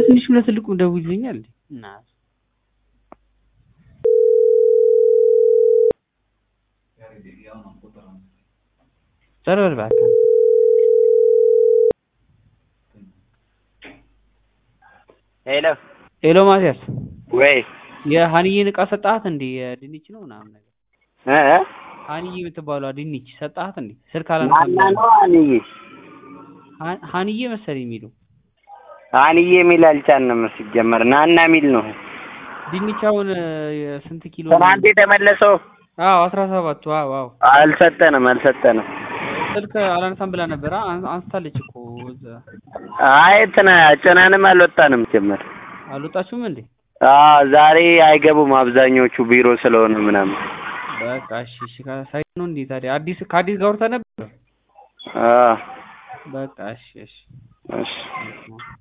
ለትንሹም ለትልቁም ደውይልኛል እና ዞር በል እባክህ አንተ። ሄሎ ሄሎ ማቲያስ ወይ የሀኒዬን እቃ ሰጣሃት እንዴ? የድንች ነው ምናምን ነገር እ እ ሀኒዬ የምትባሏ ድንች ሰጣሃት እንዴ? ስልክ ናና አላነሳም ነው አንዬ ሀ- ሀኒዬ መሰለኝ የሚሉ አንዬ የሚል አልቻልንም ሲጀመር ናና የሚል ነው ድንች አሁን እ፣ ስንት ኪሎ ነው? ትናንት የተመለሰው አዎ አስራ ሰባቱ አዎ አዎ አልሰጠንም አልሰጠንም ስልክ አላነሳም ብላ ነበር አን- አንስታለች እኮ እዛ አይ እንትና ጭነንም አልወጣንም ጀመር አልወጣችሁም እንዴ? አዎ ዛሬ አይገቡም አብዛኞቹ ቢሮ ስለሆኑ ምናምን በቃ እሺ እሺ ሳይ ነው እንዴ ታዲያ አዲስ ከአዲስ ጋር አውርተህ ነበር? አዎ በቃ እሺ እሺ እሺ እሺ